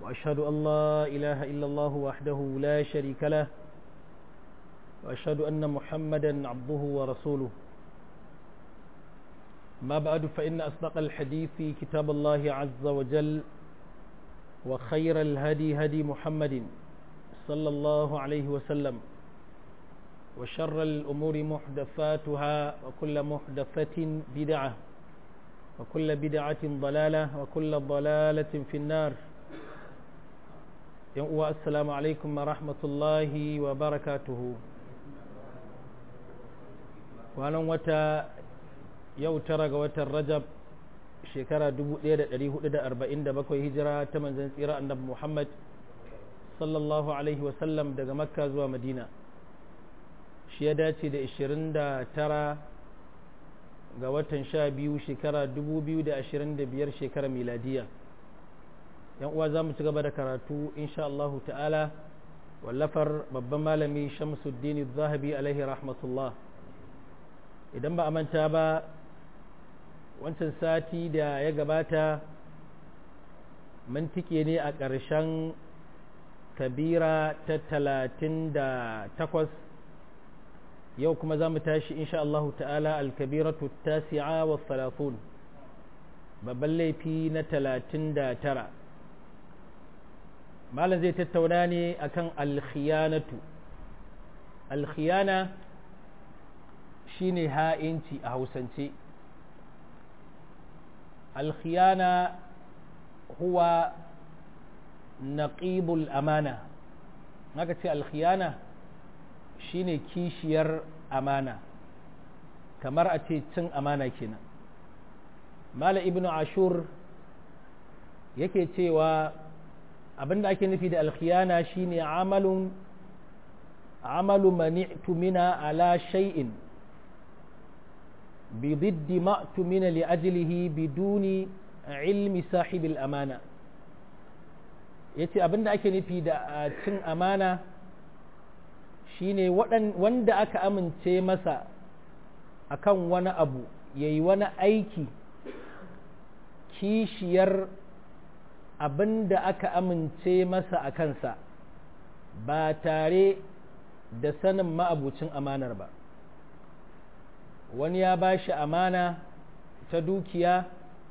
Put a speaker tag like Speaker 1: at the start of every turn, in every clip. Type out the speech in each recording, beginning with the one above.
Speaker 1: وأشهد أن لا إله إلا الله وحده لا شريك له وأشهد أن محمدا عبده ورسوله ما بعد فإن أصدق الحديث كتاب الله عز وجل وخير الهدي هدي محمد صلى الله عليه وسلم وشر الأمور محدثاتها وكل محدثة بدعة وكل بدعة ضلالة وكل ضلالة في النار السلام عليكم ورحمة الله وبركاته وانا وتا yau tara ga watan rajab shekara 1447 hijira ta manzan tsira annabi muhammad sallallahu alaihi wasallam daga makka zuwa madina shi ya dace da 29 ga watan sha biyu shekara 2025 shekara miladiya yan uwa za mu ci gaba da karatu insha Allah ta'ala wallafar babban malami shamsuddin zahabi alaihi rahmatullah idan ba a manta ba wancan sati da ya gabata mun tike ne a ƙarshen kabira ta talatin da takwas yau kuma za mu tashi insha Allah ta'ala alkabiratu tasi'a wa salatun babban laifi na talatin da tara malam zai tattauna ne akan alkhiyanatu alkhiyana shine ha'inci a hausance الخيانة هو نقيب الأمانة haka ce alkhiyana shine kishiyar amana kamar a ce cin amana kenan mala ibn ashur yake cewa abinda ake nufi da alkhiyana shine amalun amalu mani'tu mina ala shay'in بضد ما اؤتمن لأجله بدون علم صاحب الأمانة yace abin da ake nufi da cin amana shine wanda aka amince masa akan wani abu ya yi wani aiki kishiyar abin da aka amince masa a kansa ba tare da sanin ma'abucin amanar ba wani ya ba shi amana ta dukiya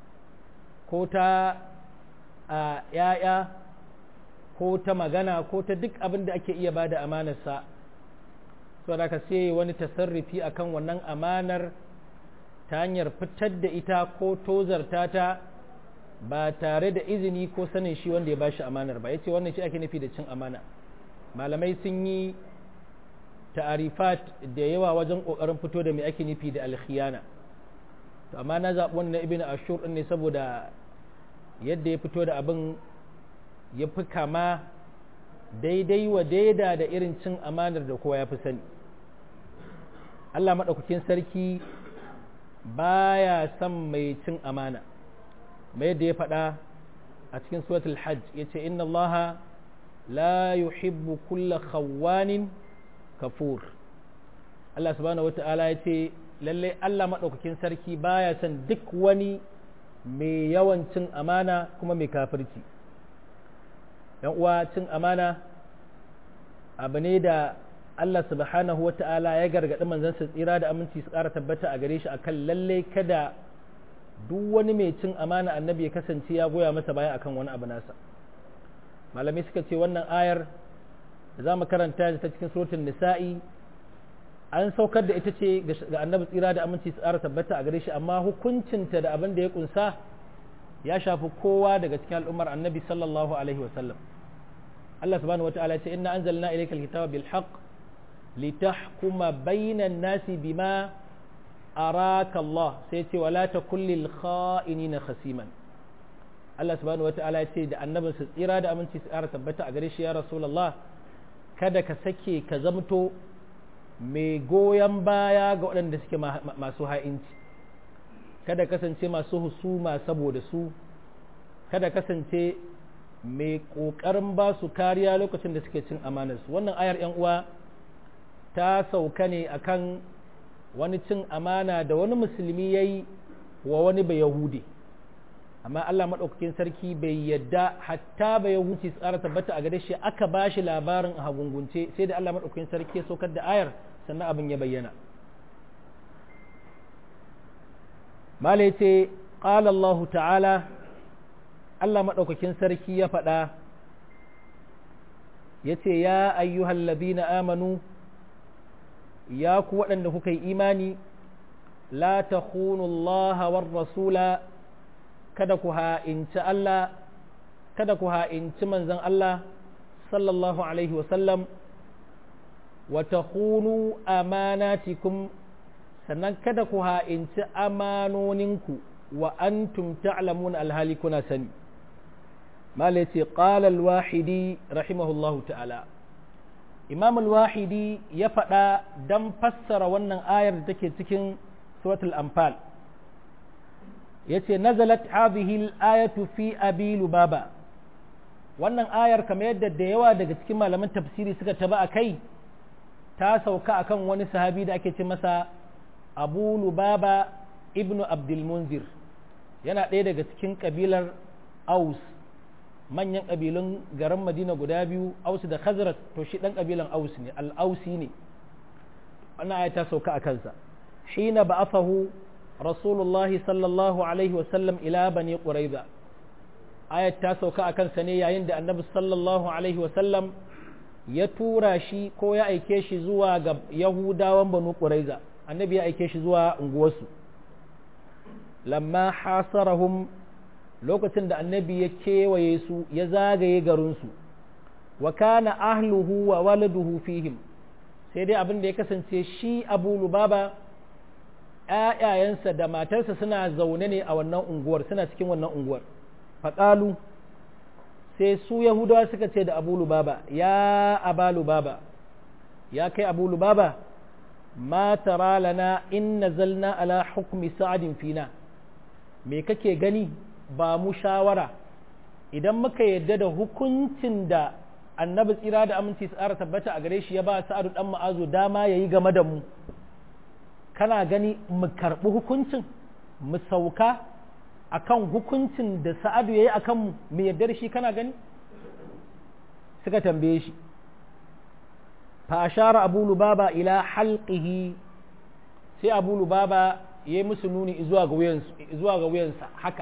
Speaker 1: ko ta a ‘ya'ya ko ta magana ko ta duk abin da ake iya ba da amanarsa so da ka sai wani tasarrufi akan wannan amanar ta hanyar fitar da ita ko tozarta ta ba tare da izini ko sanin shi wanda ya ba shi amanar ba ya ce wannan shi ake nufi da cin amana malamai sun yi ta'arifat da yawa wajen kokarin fito da mai ake nufi da alkhiyana to amma na zaɓi wannan ibn ashur ne saboda yadda ya fito da abin ya fi kama daidai wa daida da irin cin amanar da kowa ya fi sani Allah maɗaukakin sarki baya son mai cin amana mai yadda ya faɗa a cikin suratul hajj ya ce inna allaha la yuhibbu kulla khawwanin kafur Allah subhanahu wata'ala ya ce lallai Allah maɗaukakin sarki baya son duk wani mai yawan cin amana kuma mai kafirci yan uwa cin amana abu ne da Allah subhanahu wata'ala ya gargaɗi manzansa tsira da aminci su ƙara tabbata a gare shi akan lallai kada duk wani mai cin amana annabi ya kasance ya goya masa baya akan wani abu nasa malamai suka ce wannan ayar da za mu karanta ta cikin surutun nisa'i an saukar da ita ce ga annabi tsira da aminci su tsara tabbata a gare shi amma hukuncinta da abin da ya kunsa ya shafi kowa daga cikin al'ummar annabi sallallahu alaihi wasallam Allah subhanahu wa ta'ala ya ce inna anzalna ilayka alkitaba bil haqq litahkuma bainan nasi bima araka Allah sai ce wala takul lil kha'inina khasiman Allah subhanahu wa ta'ala ya ce da annabin su tsira da aminci su tsara tabbata a gare shi ya rasulullah kada ka sake ka zamto mai goyon baya ga waɗanda suke masu ha'inci kada kasance masu husuma saboda su kada kasance mai ƙoƙarin ba su kariya lokacin da suke cin amanarsu wannan ayar 'yan uwa ta sauka ne akan wani cin amana da wani musulmi ya yi wa wani bai yahudi amma Allah maɗaukakin sarki bai yadda hatta bai wuce tsara tabbata a gare shi aka ba shi labarin a hagungunce sai da Allah maɗaukakin sarki ya saukar da ayar sannan abin ya bayyana mala ya ce ƙala Allah ta'ala Allah maɗaukakin sarki ya faɗa ya ce ya ayyuhal ladina amanu ya ku waɗanda kuka yi imani la ta Allah war rasula kada ku ha'inci Allah kada ku ha'inci manzon Allah sallallahu alaihi wasallam wa takhunu amanatikum sannan kada ku ha'inci amanoninku wa antum ta'lamun alhali kuna sani mala yace qala al-wahidi rahimahullahu ta'ala imam al-wahidi ya faɗa dan fassara wannan ayar da take cikin suratul anfal yace nazalat hadhihi al-ayatu fi abi lubaba wannan ayar kamar yadda da yawa daga cikin malaman tafsiri suka taba akai ta sauka akan wani sahabi da ake ce masa abu lubaba ibnu abdul munzir yana ɗaya daga cikin kabilar aus manyan kabilun garin madina guda biyu aus da khazraj to shi ɗan kabilan aus ne al-ausi ne wannan aya ta sauka a kansa hina ba'athahu rasulullahi sallallahu alaihi wasallam ila bani quraiza ayat ta sauka a kansa ne yayin da annabi sallallahu alaihi wasallam ya tura shi ko ya aike shi zuwa ga yahudawan banu quraiza annabi ya aike shi zuwa unguwarsu lamma hasarahum lokacin da annabi ya kewaye su ya zagaye garinsu wa kana ahluhu wa waladuhu fihim sai dai abin da ya kasance shi abu lubaba ‘ya'yayensa da matarsa suna zaune ne a wannan unguwar suna cikin wannan unguwar faƙalu sai su yahudawa suka ce da abu lubaba ya aba lubaba ya kai abu lubaba ma tara lana in nazalna ala hukmi sa'adin fina me kake gani ba mu shawara idan muka yadda da hukuncin da annabi tsira da aminci tsara tabbata a gare shi ya ba sa'adu dan ma'azu dama yayi game da mu kana gani mu karɓi hukuncin mu sauka akan hukuncin da sa'adu yayi akan mu mu yadda da shi kana gani suka tambaye shi fa ashara abu lubaba ila halqihi sai abu lubaba yayi musu nuni zuwa ga wuyansu zuwa ga wuyansa haka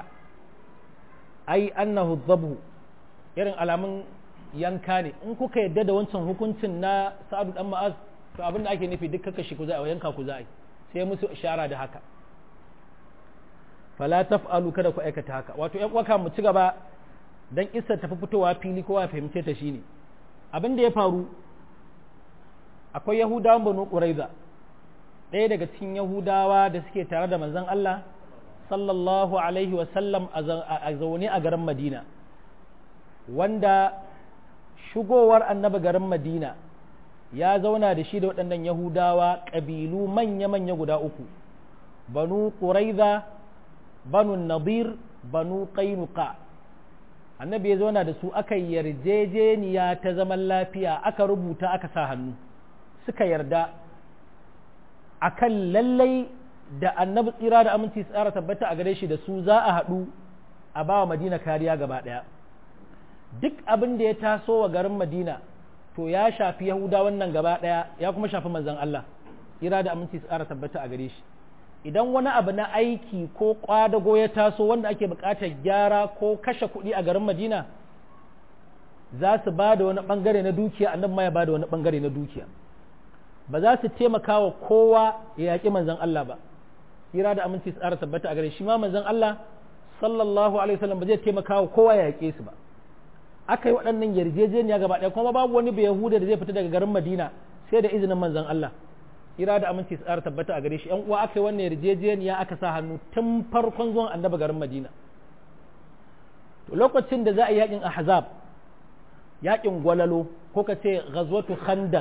Speaker 1: ai annahu dhabhu irin alamun yanka ne in kuka yadda da wancan hukuncin na sa'adu dan ma'az to abin da ake nufi duk kaka shi ku za a yanka ku za a yi sai musu ishara da haka fala taf'alu kada ku aikata haka wato ƴan uwaka mu ci gaba dan kissa tafi fitowa fili kowa ya fahimce ta shine abin da ya faru akwai yahudawan banu quraiza ɗaya daga cikin yahudawa da suke tare da manzon Allah sallallahu alaihi wa sallam a zaune a garin Madina wanda shigowar annabi garin Madina ya zauna da shi da waɗannan Yahudawa ƙabilu manya-manya guda uku, banu Quraiza, banu Nadir, banu Qainuqa. Annabi ya zauna da su aka yarjejeniya ta zaman lafiya aka rubuta aka sa hannu, suka yarda akan lallai da annabi tsira da aminci tsara tabbata a gare shi da su za a haɗu a ba wa Madina kariya gaba ɗaya. Duk abin da ya taso wa garin Madina to ya shafi yahuda wannan gaba ɗaya ya kuma shafi manzan Allah ira da aminci tsara tabbata a gare shi idan wani abu na aiki ko kwadago ya taso wanda ake buƙatar gyara ko kashe kuɗi a garin madina za su ba da wani ɓangare na dukiya annabi ma ya ba da wani ɓangare na dukiya ba za su taimaka wa kowa ya yaƙi manzan Allah ba ira da aminci tsara tabbata a gare shi ma manzan Allah sallallahu alaihi wasallam ba zai taimaka wa kowa ya yaƙe su ba aka yi waɗannan yarjejeniya gaba ɗaya kuma babu wani yahuda da zai fita daga garin madina sai da izinin manzon Allah ira da aminci tsara tabbata a gare shi yan uwa aka yi wannan yarjejeniya aka sa hannu tun farkon zuwan annabi garin madina to lokacin da za a yi yakin ahzab yakin gwalalo ko ka ce ghazwatu khandaq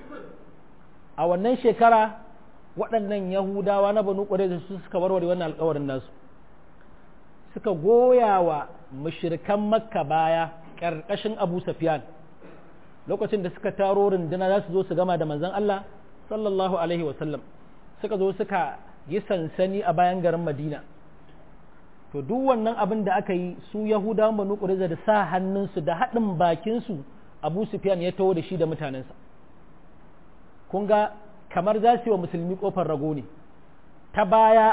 Speaker 1: a wannan shekara waɗannan yahudawa na banu ƙwarai su suka warware wannan alƙawarin nasu suka goya wa mushrikan makka baya ƙarƙashin abu safiyan lokacin da suka taro runduna za su zo su gama da manzon Allah sallallahu alaihi wasallam suka zo suka yi sansani a bayan garin madina to duk wannan abin da aka yi su yahudawan banu ƙuraiza da sa hannunsu da haɗin bakinsu abu sufyan ya taho da shi da mutanensa kun ga kamar za su yi wa musulmi ƙofar rago ne ta baya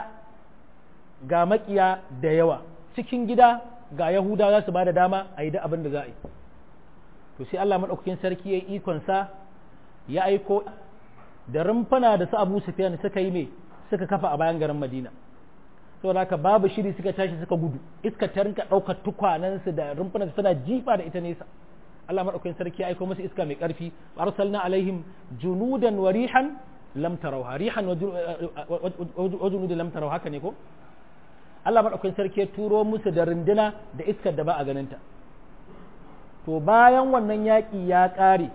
Speaker 1: ga makiya da yawa cikin gida ga yahudawa za su ba da dama a yi da abin da za a yi to sai allah maɗaukakin sarki ya yi ikonsa ya aiko da rumfuna da su abu sufyan suka yi mai suka kafa a bayan garin madina saboda haka babu shiri suka tashi suka gudu iska ta rinka ɗaukar tukwanansu da rumfunan suna jifa da ita nesa Allah maɗaukakin sarki ya aiko musu iska mai ƙarfi arsalna alaihim junudan wa rihan lam tarawha rihan wa junudan lam tarawha haka ne ko Allah maɗaukakin sarki ya turo musu da runduna da iskar da ba a ganinta to bayan wannan yaƙi ya ƙare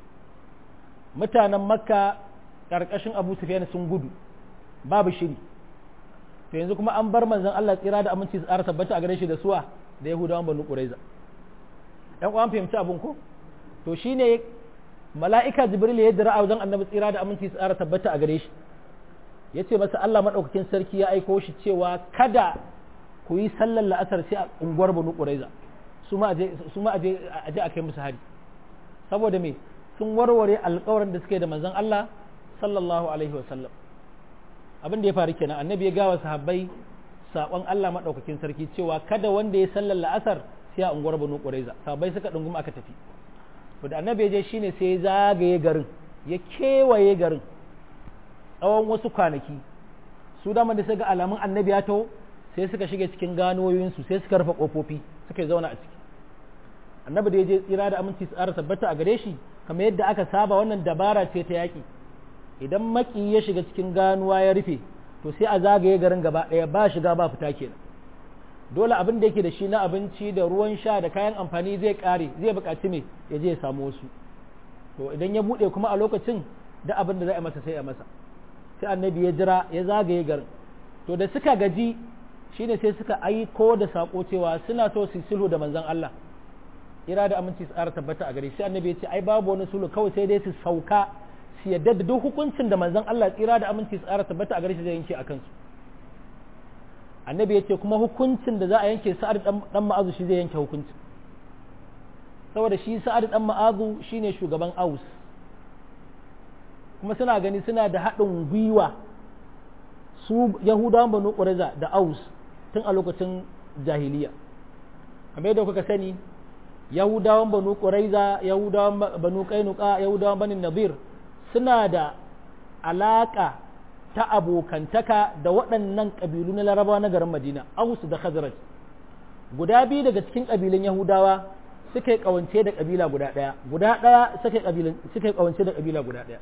Speaker 1: mutanen makka ƙarƙashin abu sufyan sun gudu babu shiri to yanzu kuma an bar manzon Allah tsira da aminci su ƙara tabbata a gare shi da suwa da yahudawan banu quraiza ɗan uwan fahimci abun ko to shine mala'ika jibril ya dira a wajen annabi tsira da aminci su ƙara tabbata a gare shi ya ce masa Allah maɗaukakin sarki ya aiko shi cewa kada ku yi sallar la'asar sai a unguwar banu quraiza su ma aje a kai musu hari saboda me sun warware alƙawarin da suke da manzon Allah sallallahu alaihi wasallam abin da ya faru kenan annabi ya gawa sahabbai sakon Allah madaukakin sarki cewa kada wanda ya sallar la'asar sai a unguwar Banu Quraiza sahabbai suka dunguma aka tafi to da annabi ya je shine sai ya zagaye garin ya kewaye garin tsawon wasu kwanaki su da da suka ga alamun annabi ya taho sai suka shige cikin ganoyoyinsu sai suka rufe kofofi suka zauna a ciki annabi da ya je tsira da aminci tsara tabbata a gare shi kamar yadda aka saba wannan dabara ce ta yaƙi idan maki ya shiga cikin ganuwa ya rufe to sai a zagaye garin gaba ɗaya ba shiga ba fita kenan dole abin da yake da shi na abinci da ruwan sha da kayan amfani zai ƙare zai buƙaci me ya je ya samu wasu to idan ya buɗe kuma a lokacin da abin da za a masa sai a masa sai annabi ya jira ya zagaye garin to da suka gaji shine sai suka aiko da sako cewa suna so su sulhu da manzon Allah ira da aminci tsara tabbata a gare shi annabi ya ce ai babu wani sulhu kawai sai dai su sauka su yadda da duk hukuncin da manzon Allah tsira da aminci tsara tabbata a gare shi zai yanke a kansu annabi ya ce kuma hukuncin da za a yanke sa'ad dan ma'azu shi zai yanke hukuncin saboda shi sa'ad dan ma'azu shine shugaban aus kuma suna gani suna da haɗin gwiwa su yahudawan banu ƙureza da aus tun a lokacin jahiliya kamar yadda kuka sani yahudawan banu ƙuraiza yahudawan banu kainuka yahudawan banu nabir suna da alaƙa ta abokantaka da waɗannan ƙabilu na larabawa na garin madina aus da khazraj guda biyu daga cikin ƙabilun yahudawa suka yi ƙawance da ƙabila guda ɗaya guda ɗaya suka yi ƙawance da ƙabila guda ɗaya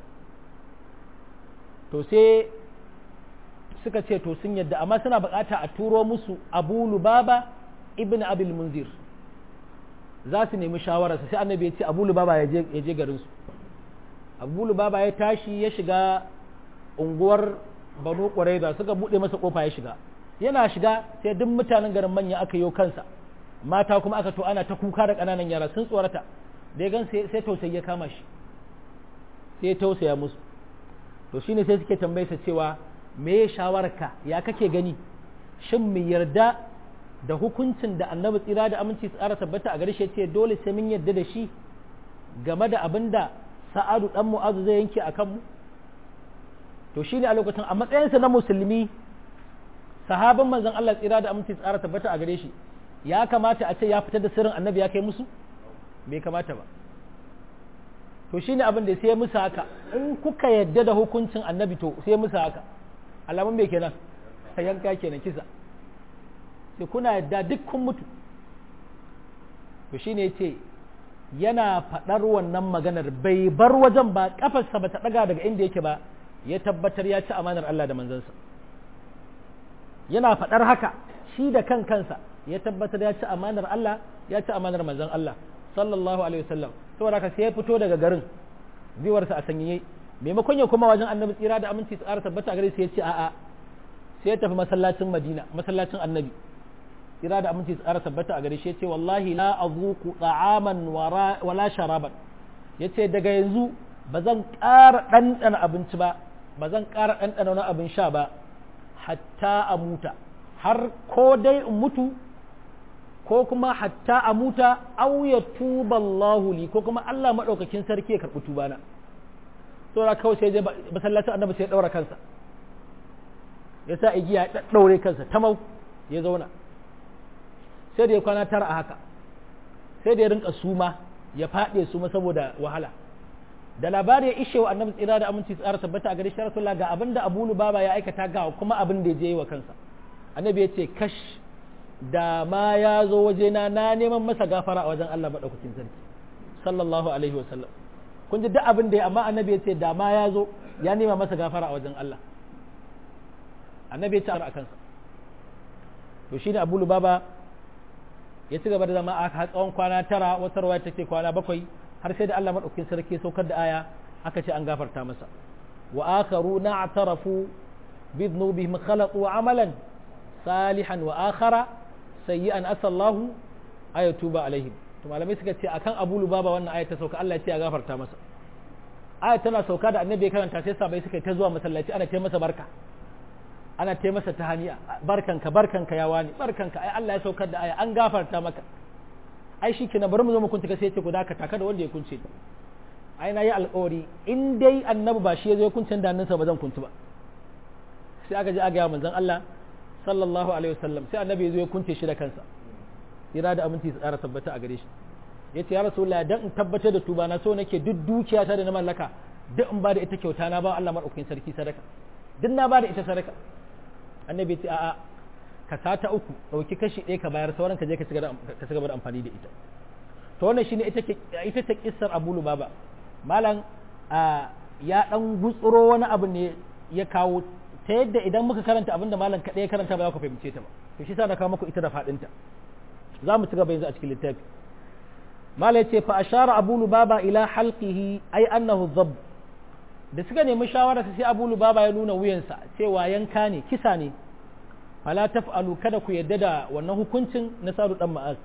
Speaker 1: to sai suka ce to sun yadda amma suna buƙata a turo musu abu lubaba ibn abil munzir za su nemi shawararsa sai annabi ya ce abu lubaba ya je garinsu abu lubaba ya tashi ya shiga unguwar banu ƙwaraiza suka buɗe masa ƙofa ya shiga yana shiga sai duk mutanen garin manya aka yi kansa mata kuma aka to ana ta kuka da ƙananan yara sun tsorata da ya gan sai tausayi ya kama shi sai ya tausaya musu to shine sai suke tambaye sa cewa me ya shawararka ya kake gani shin mu yarda da hukuncin da annabi tsira da aminci tsara tabbata a gare shi ce dole sai mun yarda da shi game da abin da sa'adu dan mu'azu zai yanke a kanmu to shine a lokacin a matsayinsa na musulmi sahabin manzon Allah tsira da aminci tsara tabbata a gare shi ya kamata a ce ya fitar da sirrin annabi ya kai musu bai kamata ba to shine abin da sai musu haka in kuka yadda da hukuncin annabi to sai musu haka alamun bai kenan ta yanka kenan kisa sai kuna yadda duk kun mutu to shine yace yana faɗar wannan maganar bai bar wajen ba kafarsa ba ta ɗaga daga inda yake ba ya tabbatar ya ci amanar Allah da manzansa yana faɗar haka shi da kan kansa ya tabbatar ya ci amanar Allah ya ci amanar manzon Allah sallallahu alaihi wasallam saboda haka sai ya fito daga garin biwarsa a sanyaye maimakon ya kuma wajen annabi tsira da aminci tsara tabbata a gare sai ya ce a'a sai ya tafi masallacin madina masallacin annabi tsira da aminci tsara tabbata a gare shi ya ce wallahi la azuku ta'aman wala sharaban ya ce daga yanzu ba zan ƙara ɗanɗana abinci ba ba zan ƙara ɗanɗana wani abin sha ba hatta a muta har ko dai in mutu ko kuma hatta a muta au ya tuba Allahu li ko kuma Allah madaukakin sarki ya karɓi tubana saboda kawai sai je masallacin annabi sai ya daura kansa ya sa igiya ya daure kansa tamau ya zauna sai da ya kwana tara a haka sai da ya rinka suma ya faɗe suma saboda wahala da labari ya ishe wa annabi tsira da aminci tsara tabbata a gare shi rasulullah ga abin da abu lubaba ya aikata ga kuma abin da ya je wa kansa annabi ya ce kash da ma ya zo wajena na neman masa gafara a wajen Allah maɗaukakin sarki sallallahu alaihi wasallam kun ji duk abin da ya amma annabi ya ce da ma ya zo ya nema masa gafara a wajen Allah annabi ya ce a kansa to shine abu lubaba ya ci gaba da zama a tsawon kwana tara wata ruwa take kwana bakwai har sai da Allah madaukakin sarki saukar da aya aka ce an gafarta masa wa akharu na'tarafu bi dhunubihim khalaqu amalan salihan wa akhara sayyi'an asallahu ayatuba alaihim to malamai suka ce akan Abu Lubaba wannan aya ta sauka Allah ya ce ya gafarta masa aya tana sauka da annabi ya karanta sai sabai suka ta zuwa masallaci ana ce masa barka ana ce masa tahaniya barkanka barkanka ya wani barkanka ai Allah ya saukar da aya an gafarta maka ai shi kenan bari mu zo mu kunta sai ya ce ku dakata kada wanda ya kunce ai na yi alƙawari in dai annabi ba shi ya zo ya kunce da hannunsa ba zan kuntu ba sai aka je aka ga manzon Allah sallallahu alaihi wasallam sai annabi ya zo ya kunce shi da kansa ira da aminci su tsara tabbata a gare shi yace ya rasulullah dan in tabbatar da tuba na so nake duk dukiyata da na mallaka duk in ba da ita kyauta na ba Allah madaukakin sarki sadaka duk na ba da ita sadaka annabi ce a'a ka sata uku ɗauki kashi ɗaya ka bayar sauran ka je ka cigaba da amfani da ita to wannan shine ita ita ta kissar Abu Lubaba malam ya dan gutsuro wani abu ne ya kawo ta yadda idan muka karanta abin da malam kaɗai ya karanta ba za ku fahimce ta ba to shi sa na kawo muku ita da faɗinta za mu ci gaba yanzu a cikin littafi malam ya ce fa ashara Abu Lubaba ila halqihi ay annahu dhabb da suka nemi shawara sai Abu Lubaba ya nuna wuyansa cewa yanka ne kisa ne fala taf'alu kada ku yadda da wannan hukuncin na sadu dan ma'az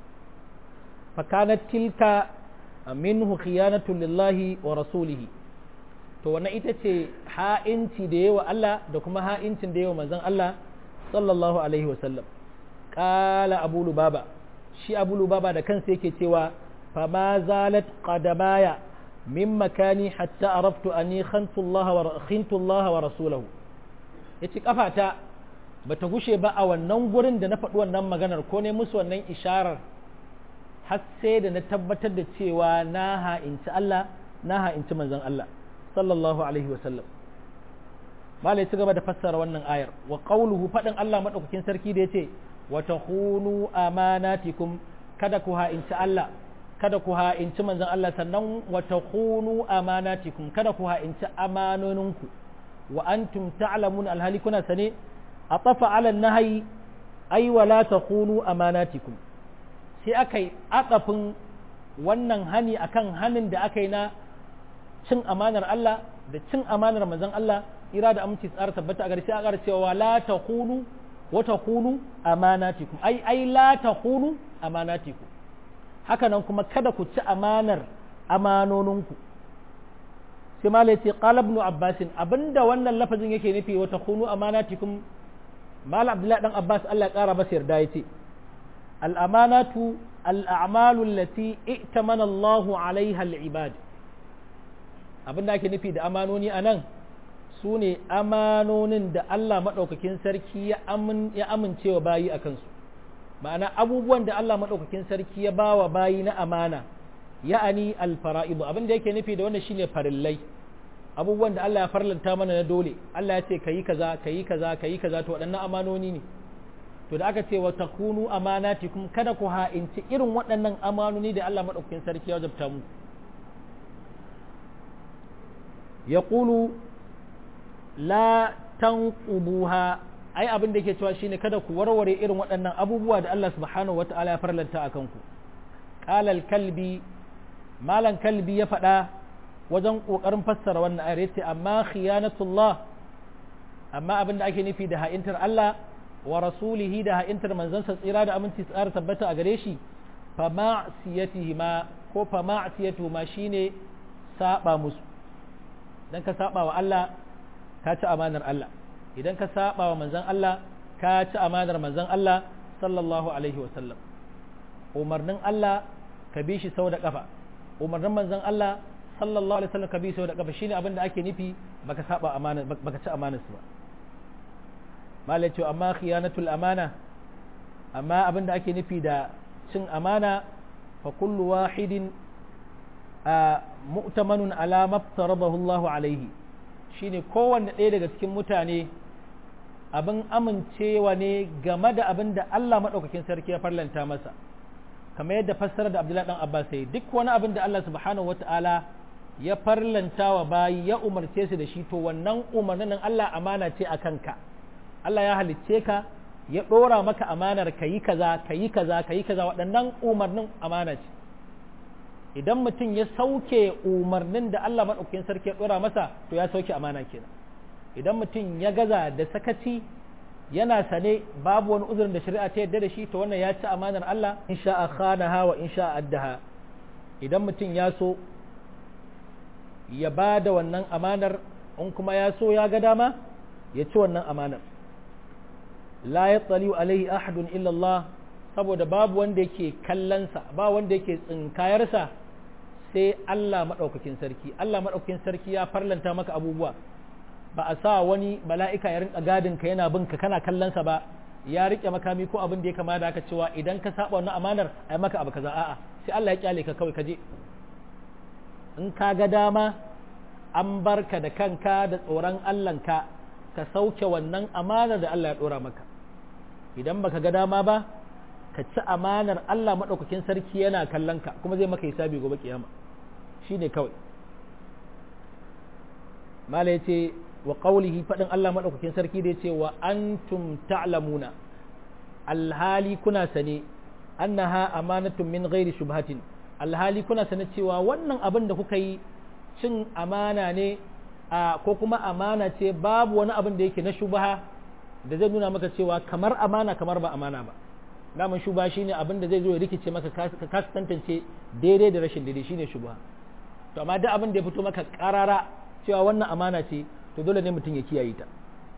Speaker 1: fa kanat tilka minhu khiyanatu lillahi wa rasulihi to wannan ita ce ha'inci da yawa Allah da kuma ha'incin da yawa manzon Allah sallallahu alaihi wa sallam qala abu lubaba shi abu lubaba da kansa yake cewa fa ma zalat qadamaya min makani hatta araftu anni khantu Allah wa khintu Allah wa rasulahu yace kafata bata gushe ba a wannan gurin da na faɗi wannan maganar ko ne musu wannan isharar har sai da na tabbatar da cewa na ha'inci Allah na ha'inci manzon Allah sallallahu alaihi wa sallam malai ci gaba da fassara wannan ayar wa qawluhu faɗin Allah madaukakin sarki da yace wa takhunu amanatikum kada ku ha'inci Allah kada ku ha'inci manzon Allah sannan wa takhunu amanatikum kada ku ha'inci amanoninku wa antum ta'lamun alhali kuna sane atafa ala nahyi ay wa la takhunu amanatikum sai aka yi atsafin wannan hani akan hanin da aka yi na cin amanar Allah da cin amanar manzon Allah ira da aminci tsara tabbata a gari sai aka cewa la takhunu wa takhunu amanatikum ai ai la takhunu amanatikum haka nan kuma kada ku ci amanar amanoninku sai malai ce qala ibn abbas abinda wannan lafazin yake nufi wa takhunu amanatikum mal abdullahi dan abbas Allah ya kara masa yarda yace al amanatu al a'malu allati i'tamana Allahu 'alayha al ibad abinda ake nufi da amanoni anan su ne amanonin da Allah maɗaukakin sarki ya amincewa bayi a kansu ma'ana abubuwan da Allah maɗaukakin sarki ya ba wa bayi na amana ya'ani alfara'idu abin da yake nufi da wannan shine farillai abubuwan da Allah ya farlanta mana na dole Allah ya ce kayi kaza kayi kaza kayi kaza to waɗannan amanoni ne to da aka ce wa takunu amanatikum kada ku ha'inci irin waɗannan amanoni da Allah maɗaukakin sarki ya wajabta mu yaqulu la tanqubuha ai abin da yake cewa shine kada ku warware irin waɗannan abubuwa da Allah subhanahu wata'ala ya farlanta a kanku qala al-kalbi malan kalbi ya faɗa wajen ƙoƙarin fassara wannan ayar yace amma khiyanatullah amma abin da ake nufi da ha'intar Allah wa rasulihi da ha'intar manzansa tsira da aminci tsara tabbata a gare shi fa ma'siyatihi ma ko fa ma'siyatu ma shine saba musu dan ka saba wa Allah ka ci amanar Allah idan ka saba wa manzon Allah ka ci amanar manzon Allah sallallahu alaihi wasallam umarnin Allah ka bi shi sau da kafa umarnin manzon Allah sallallahu alaihi wasallam ka bi sau da kafa shine abin da ake nufi baka saba amana baka ci amanar su ba malai ce amma khiyanatul amana amma abin da ake nufi da cin amana fa kullu wahidin mu'tamanun ala maftarabahu Allahu alaihi shine kowanne ɗaya daga cikin mutane abin amincewa ne game da abin da Allah maɗaukakin sarki ya farlanta masa kamar yadda fassara da Abdullahi dan Abbas sai duk wani abin da Allah subhanahu wata'ala ya farlanta wa bayi ya umarce su da shi to wannan umarnin nan Allah amana ce a kanka Allah ya halicce ka ya ɗora maka amanar ka yi kaza ka yi kaza ka yi kaza waɗannan umarnin amana ce idan mutum ya sauke umarnin da Allah maɗaukakin sarki ya ɗora masa to ya sauke amana kenan idan mutum ya gaza da sakaci yana sane babu wani uzurin da shari'a ta yadda da shi to wannan ya ci amanar Allah in sha'a khanaha wa in sha'a addaha idan mutum ya so ya ba da wannan amanar in kuma ya so ya ga dama ya ci wannan amanar la ya tsaliu alaihi ahadun illallah saboda babu wanda yake kallonsa ba wanda yake tsinkayarsa sai Allah maɗaukakin sarki Allah maɗaukakin sarki ya farlanta maka abubuwa ba a sa wani mala'ika ya rinka gadin ka yana bin ka kana kallonsa ba ya rike makami ko abin da ya kama da aka cewa idan ka saba wannan amanar ai maka abu kaza a'a sai Allah ya kyale ka kawai ka je in ka ga dama an barka da kanka da tsoron Allahnka ka sauke wannan amanar da Allah ya dora maka idan baka ga dama ba ka ci amanar Allah maɗaukakin sarki yana kallon ka kuma zai maka hisabi gobe kiyama shine kawai mala ya ce wa ƙaulihi faɗin Allah maɗaukakin sarki da ya ce wa antum ta'lamuna alhali kuna sane annaha amanatun min ghairi shubhatin alhali kuna sane cewa wannan abin da kuka yi cin amana ne a ko kuma amana ce babu wani abin da yake na shubha da zai nuna maka cewa kamar amana kamar ba amana ba daman shubha shine abin da zai zo ya rikice maka ka kasa tantance daidai da rashin daidai shine shubha to amma duk abin da ya fito maka karara cewa wannan amana ce to dole ne mutum ya kiyaye ta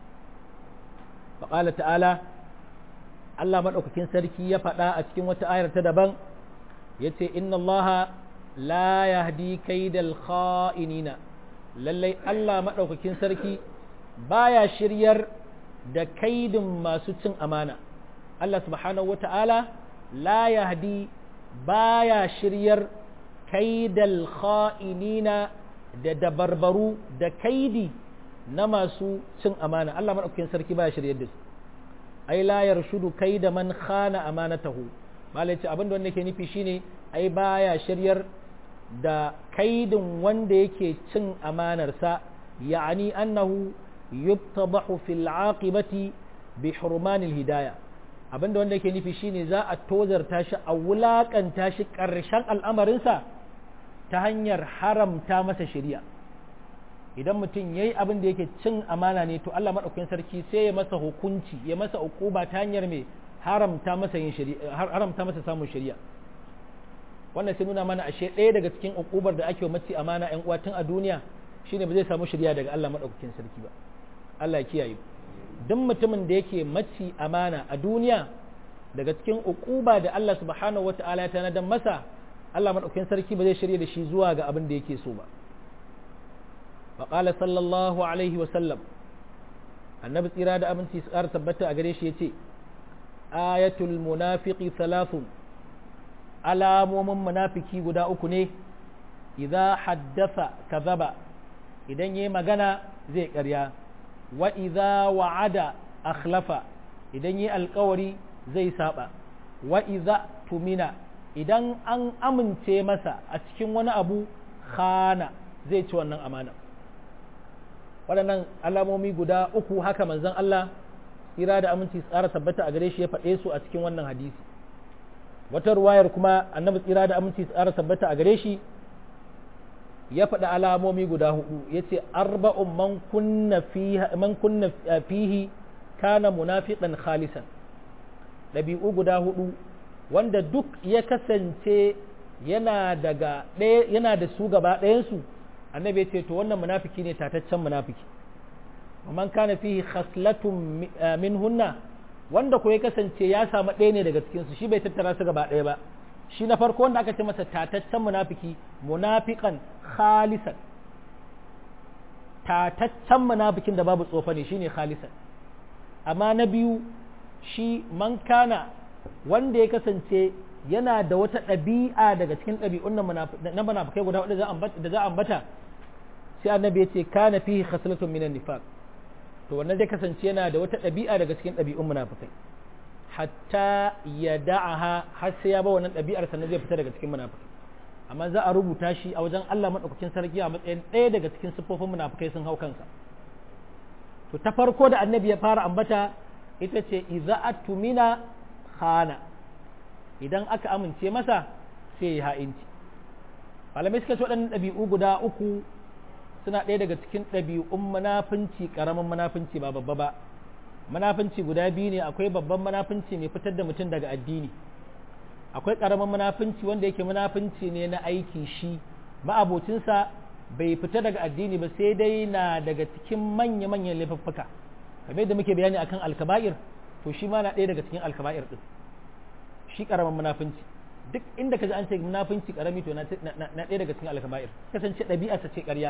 Speaker 1: faƙala ta'ala Allah maɗaukakin sarki ya faɗa a cikin wata ayar ta daban ya ce inna allaha la yahdi kaidal kha'inina lallai Allah maɗaukakin sarki baya shiryar da kaidin masu cin amana Allah subhanahu wata'ala la yahdi baya shiryar kaidal kha'inina da dabarbaru da kaidi na masu cin amana Allah maɗaukakin sarki baya shiryar da su ai la yarshudu kaida man khana amanatahu malai ce abin da wanda yake nufi shine ai baya shiryar da kaidin wanda yake cin amanarsa ya'ani annahu yubtadahu fil aqibati bi hurmanil hidaya abinda wanda yake nufi shine za a tozarta shi a wulakanta shi ƙarshen al'amarinsa ta hanyar haramta masa shari'a idan mutum yayi abin da yake cin amana ne to Allah madaukakin sarki sai ya masa hukunci ya masa ukuba ta hanyar mai haramta masa yin shari'a haramta masa samun shari'a wannan sai nuna mana ashe ɗaya daga cikin ukubar da ake mace amana ƴan uwa tun a duniya shine ba zai samu shari'a daga Allah madaukakin sarki ba Allah ya kiyaye duk mutumin da yake mace amana a duniya daga cikin ukuba da Allah subhanahu wataala ya tanadar masa Allah madaukakin sarki ba zai shirya da shi zuwa ga abin da yake so ba فقال صلى الله عليه وسلم النبي tsira da aminci su ƙara tabbata a gare shi ya ce ayatul munafiki thalathun alamomin munafiki guda uku ne idza haddasa kazaba idan yayi magana zai ƙarya wa idza wa'ada akhlafa idan yayi alƙawari zai saba wa idza tumina idan an amince masa a cikin wani abu khana zai ci wannan amana waɗannan alamomi guda uku haka manzon Allah tsira da aminci tsara tabbata a gare shi ya faɗe su a cikin wannan hadisi wata ruwayar kuma annabi tsira da aminci tsara tabbata a gare shi ya faɗi alamomi guda hudu ya ce arba'un man kunna fihi kana munafiqan khalisan ɗabi'u guda hudu wanda duk ya kasance yana daga ɗaya yana da su gaba ɗayansu annabi ya ce to wannan munafiki ne tataccen munafiki man kana fihi khaslatun minhunna wanda ko ya kasance ya samu ɗaya ne daga cikinsu shi bai tattara su gaba ɗaya ba shi na farko wanda aka ce masa tataccen munafiki munafiqan khalisan tataccen munafikin da babu tsofa ne shine khalisan amma na biyu shi man kana wanda ya kasance yana da wata ɗabi'a daga cikin ɗabi'un na munafikai guda wadda da za a ambata sai annabi ya ce kana fihi khaslatun minan nifaq to wannan zai kasance yana da wata ɗabi'a daga cikin ɗabi'un munafikai hatta ya da'aha har sai ya ba wannan ɗabi'ar sannan zai fita daga cikin munafikai amma za a rubuta shi a wajen Allah madaukakin sarki a matsayin ɗaya daga cikin siffofin munafikai sun hau kansa to ta farko da annabi ya fara ambata ita ce idza atumina khana idan aka amince masa sai ya ha'inci malamai suka ce waɗannan ɗabi'u guda uku suna ɗaya daga cikin ɗabi'un munafunci ƙaramin munafunci ba babba ba munafunci guda biyu ne akwai babban munafunci mai fitar da mutum daga addini akwai ƙaramin munafunci wanda yake munafunci ne na aiki shi ma'abocinsa bai fita daga addini ba sai dai na daga cikin manya-manyan laifuffuka kamar yadda muke bayani akan alkaba'ir to shi ma na ɗaya daga cikin alkaba'ir ɗin shi ƙaramin munafunci duk inda ka ji an ce munafunci ƙarami to na ɗaya daga cikin alkaba'ir kasance ɗabi'arsa ce ƙarya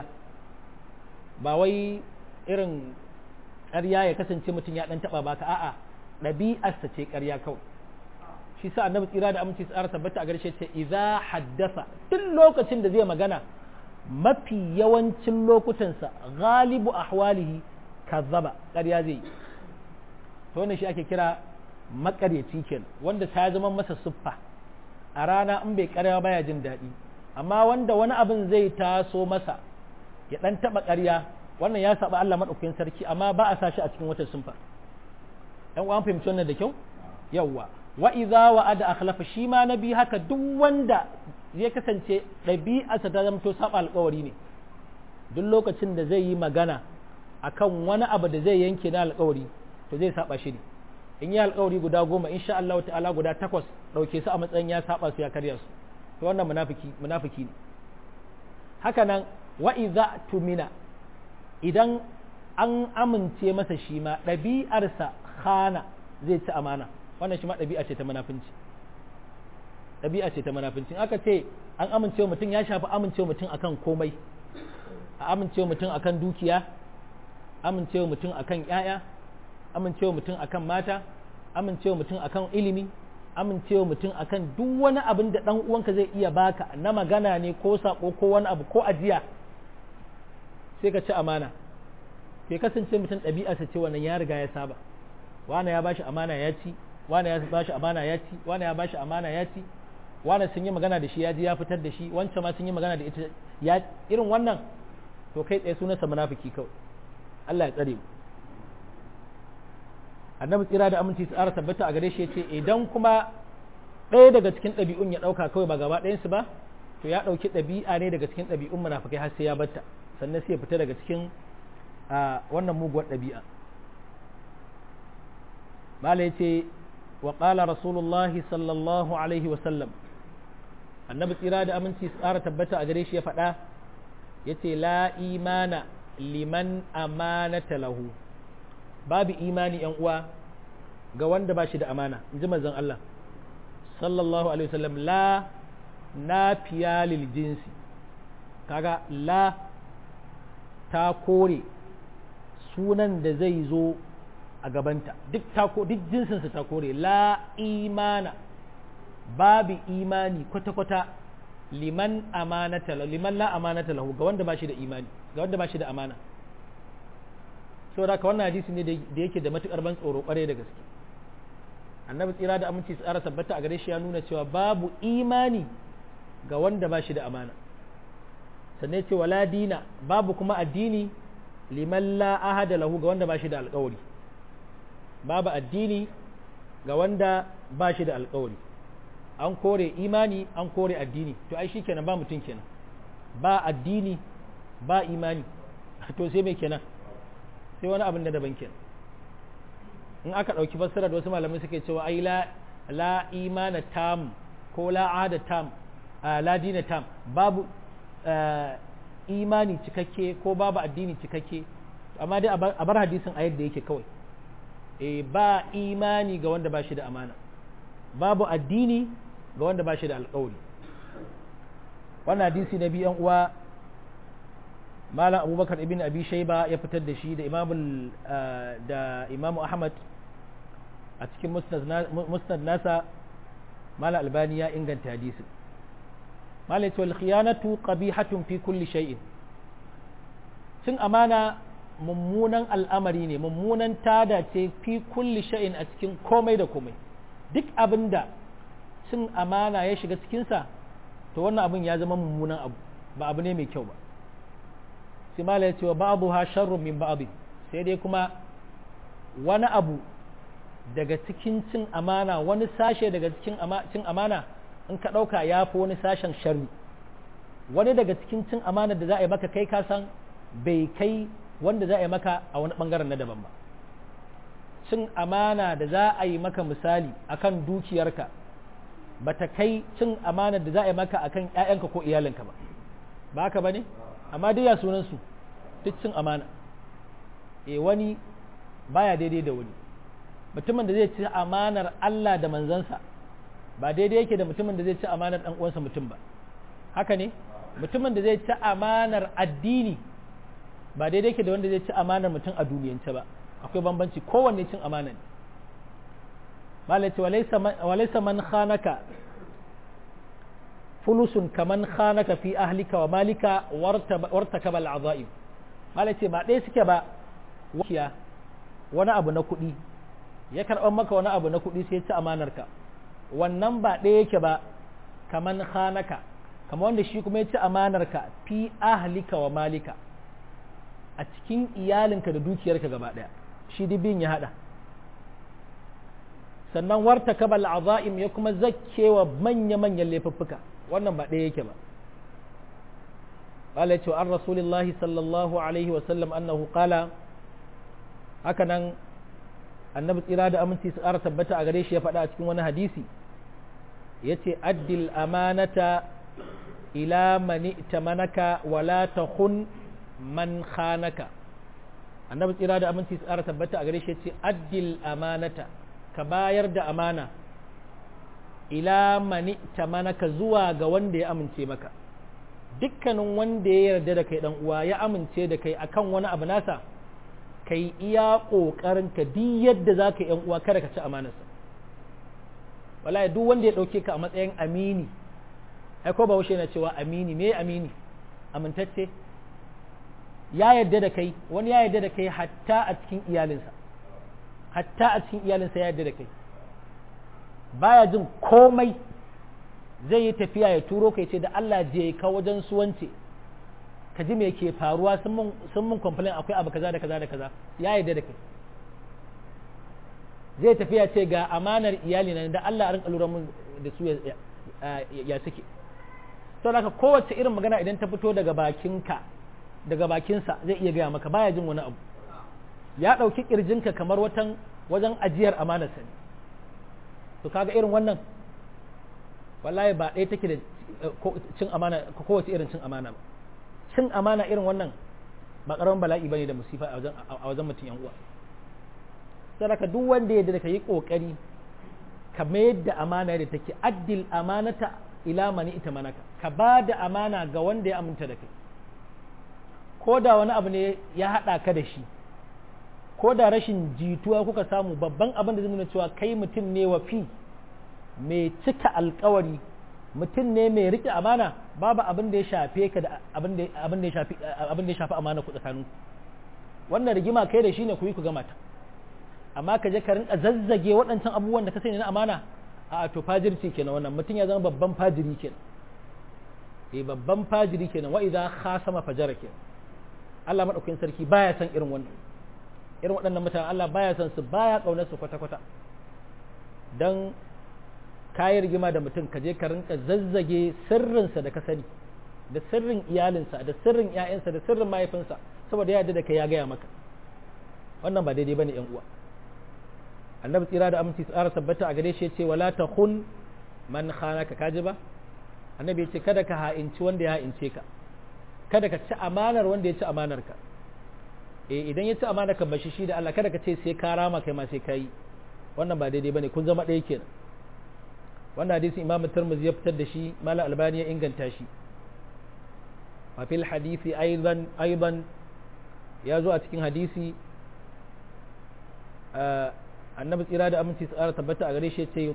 Speaker 1: ba wai irin ƙarya ya kasance mutum ya ɗan taɓa baka a'a ɗabi'arsa ce ƙarya kawai shi sa annabi tsira da aminci tsara tabbata a garshe ce idza haddasa duk lokacin da zai magana mafi yawancin lokutansa galibu ahwalihi kazzaba ƙarya zai yi to wannan shi ake kira makaryaci kenan wanda ta zama masa siffa a rana in bai ƙarya baya jin daɗi amma wanda wani abin zai taso masa ya ɗan taɓa ƙarya wannan ya saba Allah maɗaukakin sarki amma ba a sa shi a cikin wata sunfa ɗan uwan fahimci wannan da kyau yawwa wa idza wa ada akhlafa shi ma nabi haka duk wanda zai kasance ɗabi'arsa ta zamto saba alƙawari ne duk lokacin da zai yi magana akan wani abu da zai yanke na alƙawari to zai saba shi ne in yi alƙawari guda goma insha Allah ta'ala guda takwas ɗauke su a matsayin ya saba su ya karya su to wannan munafiki munafiki ne haka nan wa idza tumina idan an amince masa shi ma ɗabi'arsa khana zai ci amana wannan shi ma ɗabi'a ce ta munafinci ɗabi'a ce ta munafinci aka ce an amince mutum ya shafi amince mutum akan komai a amince mutum akan dukiya amince mutum akan ƴaƴa amince mutum akan mata amince mutum akan ilimi amincewa mutum akan duk wani abin da ɗan uwanka zai iya baka na magana ne ko sako ko wani abu ko ajiya sai ka ci amana bai kasance mutum ɗabi'arsa ce wannan ya riga ya saba wani ya bashi amana ya ci wani ya bashi amana ya ci wani ya bashi amana ya ci wani sun yi magana da shi ya ji ya fitar da shi wancan ma sun yi magana da ita ya irin wannan to kai tsaye sunansa munafiki kawai Allah ya tsare mu annabi tsira da aminci tsara tabbata a gare shi ya ce idan kuma ɗaya daga cikin ɗabi'un ya ɗauka kawai ba gaba ɗayansu ba to ya ɗauki ɗabi'a ne daga cikin ɗabi'un munafikai har sai ya batta sannan sai ya fita daga cikin wannan muguwar ɗabi'a mala ya ce wa ƙala rasulullah sallallahu alaihi wa sallam annabi tsira da aminci tsara tabbata a gare shi ya faɗa ya ce la imana liman amanata lahu babu imani yan uwa ga wanda ba shi da amana in ji manzon Allah sallallahu alaihi wasallam la nafiya lil jinsi kaga la ta kore sunan da zai zo a gabanta duk ta ko duk jinsinsa ta kore la imana babu imani kwata-kwata liman amanata liman la amanata lahu ga wanda ba shi da imani ga wanda ba shi da amana saboda haka wannan hadisi ne da yake da matukar ban tsoro kware da gaske annabi tsira da aminci tsara tabbata a gare shi ya nuna cewa babu imani ga wanda ba shi da amana sannan ce wala dina babu kuma addini liman la ahada lahu ga wanda ba shi da alkawari babu addini ga wanda ba shi da alkawari an kore imani an kore addini to ai shikenan ba mutum kenan ba addini ba imani to sai mai kenan sai wani abin da daban kenan in aka ɗauki fassara da wasu malamai suke cewa ai la la imana tam ko la ahada tam la dina tam babu imani cikakke ko babu addini cikakke amma dai a bar hadisin a yadda yake kawai e ba imani ga wanda ba shi da amana babu addini ga wanda ba shi da alƙawari wannan hadisi na biyan uwa malam abubakar ibn abi shaiba ya fitar da shi da imamul da imamu ahmad a cikin musnad nasa malam albani ya inganta hadisin malam ce wal khiyanatu qabihatun fi kulli shay'in cin amana mummunan al'amari ne mummunan tada ce fi kulli shay'in a cikin komai da komai duk abinda cin amana ya shiga cikinsa to wannan abin ya zama mummunan abu ba abu ne mai kyau ba sai mala ya ce wa ba'adu ha sharrun min ba'adu sai dai kuma wani abu daga cikin cin amana wani sashe daga cikin cin amana in ka ɗauka ya fi wani sashen sharri wani daga cikin cin amana da za a yi maka kai ka san bai kai wanda za a yi maka a wani ɓangaren na daban ba cin amana da za a yi maka misali akan dukiyarka ba ta kai cin amana da za a yi maka akan ‘ya'yanka ko iyalinka ba ba haka ba ne amma dai ya sunansu duk cin amana e wani baya daidai da wani mutumin da zai ci amanar Allah da manzansa ba daidai yake da mutumin da zai ci amanar ɗan uwansa mutum ba haka ne mutumin da zai ci amanar addini ba daidai yake da wanda zai ci amanar mutum a duniyance ba akwai bambanci kowanne cin amana ne malaci walaisa man khanaka fulusun kaman khanaka fi ahlika wa malika warta kabal azaim malaci ba ɗaya suke ba wakiya wani abu na kuɗi ya karɓar maka wani abu na kuɗi sai ci amanarka wannan ba ɗaya yake ba kaman khanaka kama wanda shi kuma ya ci amanarka fi ahlika wa malika a cikin iyalinka da dukiyarka gaba ɗaya shi dubin ya haɗa sannan warta kabal azaim ya kuma zakkewa manya-manyan laifuffuka wannan ba ɗaya yake ba قال عن رسول الله صلى الله عليه وسلم أنه قال هكذا annabi tsira da aminci su ƙara tabbata a gare shi ya faɗa a cikin wani hadisi ya ce addil amanata ila mani manaka wala ta hun man khanaka annabi tsira da aminci su ƙara tabbata a gare shi ya ce addil amanata ka bayar da amana ila mani manaka zuwa ga wanda ya amince maka dukkanin wanda ya yarda da kai dan uwa ya amince da kai akan wani abu nasa kai iya ƙoƙarin ka duk yadda za ka yan uwa kada ka ci amanarsa wallahi duk wanda ya ɗauke ka a matsayin amini ai ko bahaushe na cewa amini me amini amintacce ya yarda da kai wani ya yarda da kai hatta a cikin iyalinsa hatta a cikin iyalinsa ya yarda da kai baya jin komai zai yi tafiya ya turo kai ce da Allah je ka wajen suwance ka ji me ke faruwa sun mun complain akwai abu kaza da kaza da kaza ya yarda da kai zai tafiya ce ga amanar iyali na da Allah a rinka lura mun da su ya suke sau da kowace irin magana idan ta fito daga bakinka daga bakinsa zai iya gaya maka baya jin wani abu ya ɗauki ƙirjinka kamar watan wajen ajiyar amanarsa ne to kaga irin wannan wallahi ba ɗaya take da cin amana kowace irin cin amana ba cin amana irin wannan ba ƙaramin bala'i bane da musifa a wajen mutum yan uwa saraka duk wanda ya da ka yi ƙoƙari ka mayar da amana da take addil amanata ila mani ita manaka ka ba da amana ga wanda ya aminta da kai ko da wani abu ne ya haɗa ka da shi ko da rashin jituwa kuka samu babban abin da zai nuna cewa kai mutum ne wa fi mai cika alkawari mutum ne mai rike amana babu abin da ya shafe ka da abin da ya shafi abin da ya shafi amana ku tsakanin wannan rigima kai da shi ne ku yi ku gama ta amma ka je ka rinka zazzage waɗancan abubuwan da ka sani na amana a to fajirci kenan wannan mutum ya zama babban fajiri kenan eh babban fajiri kenan wa idza khasama fajara kenan Allah madaukakin sarki baya san irin wannan irin waɗannan mutane Allah baya san su baya kaunar su kwata kwata dan kayi rigima da mutum ka je ka rinka zazzage sirrinsa da ka sani da sirrin iyalinsa da sirrin ‘ya'yansa da sirrin mahaifinsa saboda ya da kai ya gaya maka wannan ba daidai bane yan uwa annabi tsira da aminci tsara tabbata a gare shi ya ce wala ta hun man khanaka kaji ba annabi ya ce kada ka ha'inci wanda ya ha'ince ka kada ka ci amanar wanda ya ci amanar ka eh idan ya ci amana ka bashi shi da Allah kada ka ce sai ka rama kai ma sai ka yi wannan ba daidai bane kun zama ɗaya kenan wannan hadisi imam tirmidhi ya fitar da shi mala albani ya inganta shi wa fil hadisi aidan aidan ya zo a cikin hadisi annabi tsira da aminci tsara tabbata a gare shi ce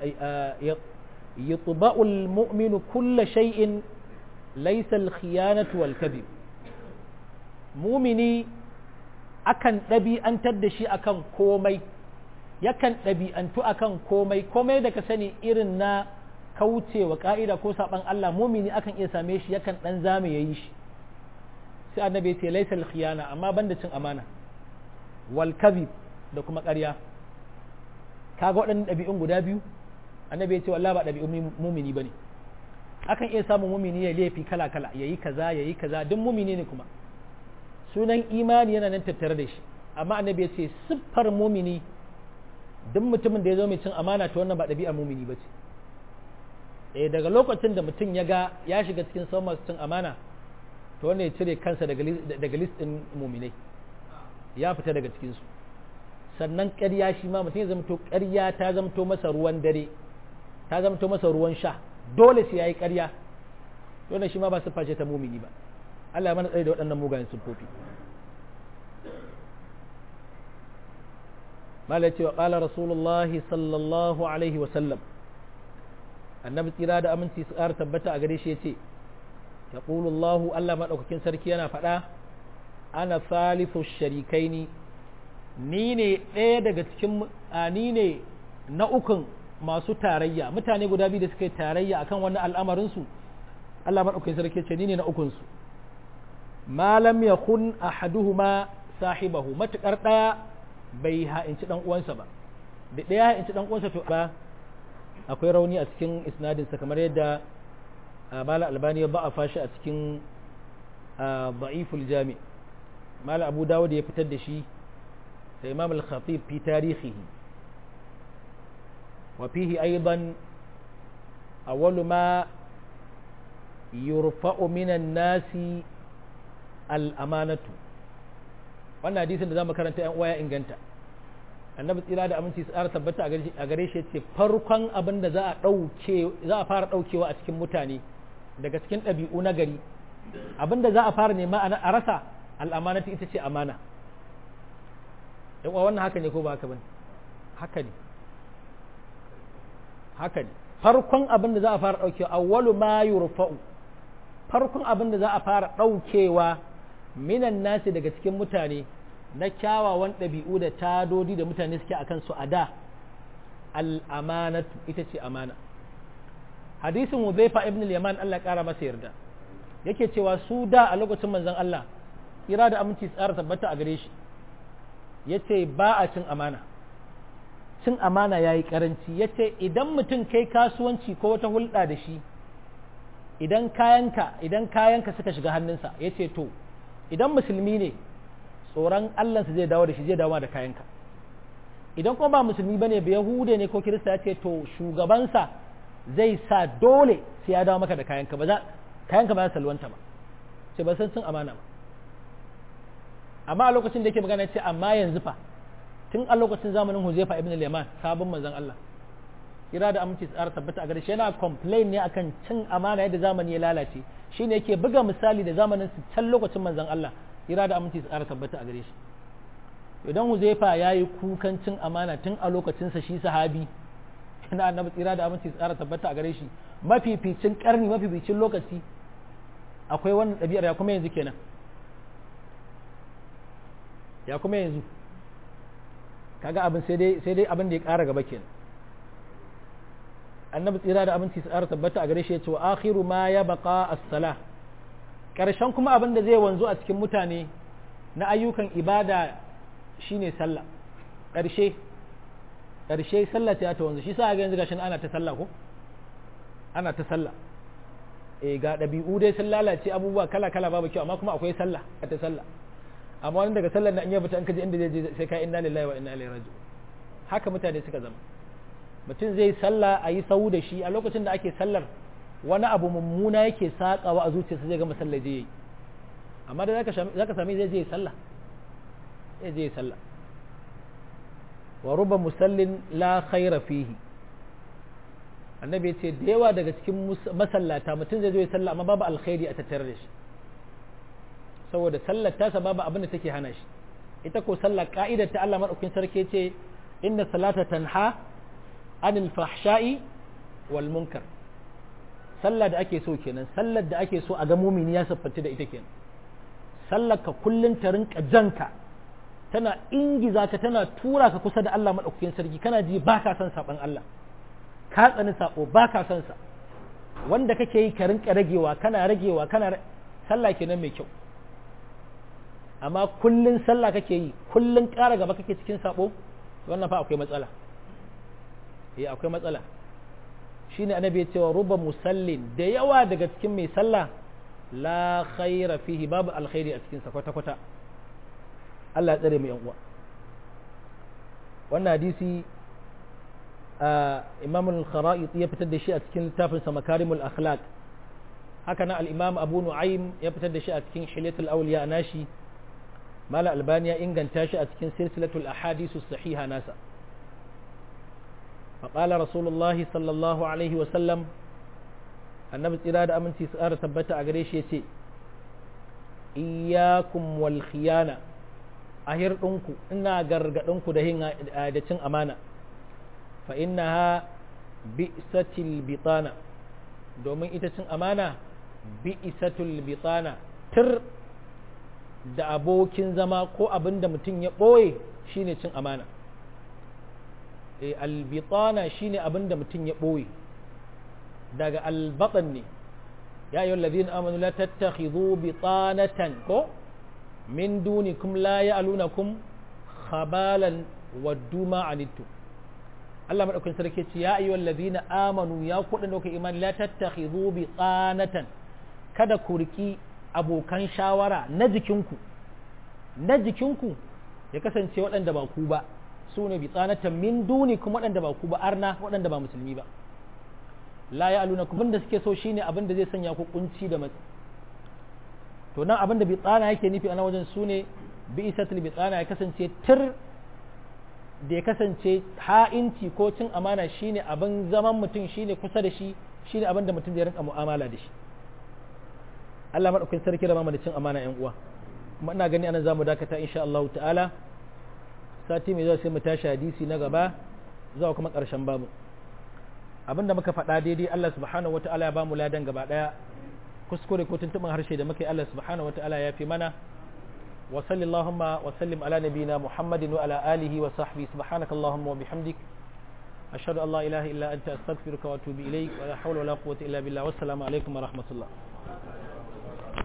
Speaker 1: yatba'u al-mu'minu kulla shay'in laysa al-khiyanatu wal kadhib mumini akan ɗabi'antar da shi akan komai yakan ɗabi'antu akan komai komai da ka sani irin na kaucewa ka'ida ko saban Allah mumini akan iya same shi yakan ɗan zame ya yi shi sai annabi ya ce laisa khiyana amma banda cin amana wal kadhib da kuma ƙarya kaga waɗannan ɗabi'un guda biyu annabi ya ce wallahi ba ɗabi'un mumini bane akan iya samun mumini ya laifi kala kala yayi kaza yayi kaza duk mumini ne kuma sunan imani yana nan tattare da shi amma annabi ya ce siffar mumini duk mutumin da ya zo mai cin amana ta wannan ba ɗabi'ar mumini ba ce eh daga lokacin da mutum ya ga ya shiga cikin sauran masu cin amana to wannan ya cire kansa daga list ɗin muminai ya fita daga cikinsu sannan ƙarya shi ma mutum ya zamto ƙarya ta zamto masa ruwan dare ta zamto masa ruwan sha dole sai ya yi ƙarya wannan shi ma ba siffa ce ta mumini ba Allah ya mana tsaye da waɗannan mugayen siffofi mala ce wa ƙala rasulullahi sallallahu alaihi wasallam annabi tsira da aminci su ƙara tabbata a gare shi ya ce ya ƙulullahu Allah maɗaukakin sarki yana faɗa ana salisu sharikaini ni ne ɗaya daga cikin ni ne na ukun masu tarayya mutane guda biyu da suka yi tarayya akan wani al'amarinsu Allah maɗaukakin sarki ce ni ne na ukunsu malam ya kun ahaduhuma sahibahu matuƙar ɗaya bai ha'inci ɗan uwansa ba da ɗaya ha'inci ɗan uwansa to ba akwai rauni a cikin isnadinsa kamar yadda mala albani ya ba a fashi a cikin ba'iful jami mala abu dawo da ya fitar da shi da imam al-khatib fi tarihihi wa fihi aidan awwalu ma yurfa'u minan nasi al-amanatu wannan hadisin da zamu karanta yan uwa ya inganta annabi tsira da aminci tsara tabbata a gare shi ce farkon abin da za a dauke za a fara daukewa a cikin mutane daga cikin ɗabi'u na gari abin da za a fara nema a rasa al'amanatu ita ce amana yan uwa wannan haka ne ko ba haka bane haka ne haka ne farkon abin da za a fara daukewa awwalu ma yurfa'u farkon abin da za a fara daukewa minan nasi daga cikin mutane na kyawawan ɗabi'u da tadodi da mutane suke a kansu a da al'amanatu ita ce amana hadisin Hudhaifa ibn al-Yaman Allah ƙara masa yarda yake cewa su da a lokacin manzon Allah kira da aminci tsara tabbata a gare shi yace ba a cin amana cin amana yayi karanci yace idan mutum kai kasuwanci ko wata hulɗa da shi idan kayanka idan kayanka suka shiga hannunsa yace to idan musulmi ne tsoron Allahnsa zai dawo da shi zai dawo da kayanka idan kuma ba musulmi bane ba yahude ne ko kirista ya ce to shugabansa zai sa dole sai ya dawo maka da kayanka ba za kayanka ba za salwanta ba ce ba san sun amana ba amma a lokacin da yake magana ce amma yanzu fa tun a lokacin zamanin Huzaifa ibn al-Yaman sabon manzon Allah kira da aminci tsara tabbata a gare shi yana complain ne akan cin amana yadda zamani ya lalace shine yake buga misali da zamanin su can lokacin manzon Allah kira da aminci tsara tabbata a gare shi idan Huzaifa yayi kukan cin amana tun a lokacin sa shi sahabi na annabi tsira da aminci tsara tabbata a gare shi mafificin karni mafificin lokaci akwai wannan ɗabi'ar ya kuma yanzu kenan ya kuma yanzu kaga abin sai dai sai dai abin da ya ƙara gaba kenan annabi tsira da abinci tsara tabbata a gare shi ya ce wa akhiru ma ya baqa as-sala karshen kuma abin da zai wanzu a cikin mutane na ayyukan ibada shine sallah karshe karshe sallah ta ta wanzu shi sa ga yanzu gashin ana ta sallah ko ana ta sallah eh ga dabi'u dai sun lalace abubuwa kala kala babu kyau amma kuma akwai sallah ta sallah amma wani daga sallar na in ya fita an kaje inda zai je sai ka inna lillahi wa inna ilaihi raji'un haka mutane suka zama mutum zai sallah a yi sau da shi a lokacin da ake sallar wani abu mummuna yake saƙawa a zuciyarsa zai ga masallar je yi amma da za ka sami zai je sallah ya je sallah wa ruba musallin la khaira fihi annabi ya ce da yawa daga cikin masallata mutum zai zo ya sallah amma babu alkhairi a tattare da shi saboda sallar tasa babu abin da take hana shi ita ko sallar ka'idar ta Allah madaukakin sarki ce inna salata tanha anil fahsha'i wal munkar sallar da ake so kenan sallar da ake so a ga mumini ya siffanta da ita kenan sallar ka kullun ta rinka janka tana ingiza ka tana tura ka kusa da Allah madaukakin sarki kana ji baka son saban Allah ka tsani sako baka son sa wanda kake yi ka rinka ragewa kana ragewa kana sallah kenan mai kyau amma kullun sallah kake yi kullun ƙara gaba kake cikin sabo wannan fa akwai matsala eh akwai matsala shine annabi ya cewa ruba musallin da yawa daga cikin mai sallah la khaira fihi babu alkhairi a cikin sa kwata kwata Allah ya tsare mu yan uwa wannan hadisi Imam al-Kharaiti ya fitar da shi a cikin littafin sa Makarimul Akhlaq haka nan al-Imam Abu Nu'aym ya fitar da shi a cikin Hilyatul Awliya nashi Mala Albani ya inganta shi a cikin Silsilatul Ahadith sahiha nasa فقال رسول الله صلى الله عليه وسلم annabi tsira da aminci su ƙara tabbata a gare shi ya ce iyakum wal khiyana a hirɗinku ina gargaɗinku da yin da cin amana fa innaha bi'satil bitana domin ita cin amana bi'satul bitana tir da abokin zama ko abin da mutum ya ɓoye shine cin amana albitana shine abin da mutum ya ɓoye daga albatan ne ya yi wallazi amanu la tattakhidhu bitanatan ko min dunikum la ya'lunakum khabalan waddu ma anittu Allah madaukakin sarki ce ya ayyuhal ladina amanu ya kuɗin da imani la tattakhidhu bitanatan kada ku riki abokan shawara na jikinku na jikinku ya kasance waɗanda ba ku ba su ne bitsanatan min duni kuma waɗanda ba ku ba arna waɗanda ba musulmi ba la ya aluna kuma da suke so shine abin da zai sanya ku kunci da matsi to nan abin da bitsana yake nufi a nan wajen su ne bi isatul bitsana ya kasance tir da ya kasance ha'inci ko cin amana shine abin zaman mutum shine kusa da shi shine abin da mutum zai rinka mu'amala da shi Allah madaukakin sarki da da cin amana yan uwa kuma ina gani anan zamu dakata insha Allah ta'ala sati mai zuwa sai mu tashi hadisi na gaba zuwa kuma ƙarshen babu abinda muka faɗa daidai Allah subhanahu wata'ala ya bamu ladan gaba ɗaya kuskure ko tuntuɓin harshe da muka yi Allah subhanahu wata'ala ya fi mana wa sallallahu wa sallim ala nabiyina muhammadin wa ala alihi wa sahbihi subhanaka allahumma wa bihamdik ashhadu an la ilaha illa anta astaghfiruka wa atubu ilaik wa la hawla wa la quwwata illa billah wassalamu alaikum wa rahmatullah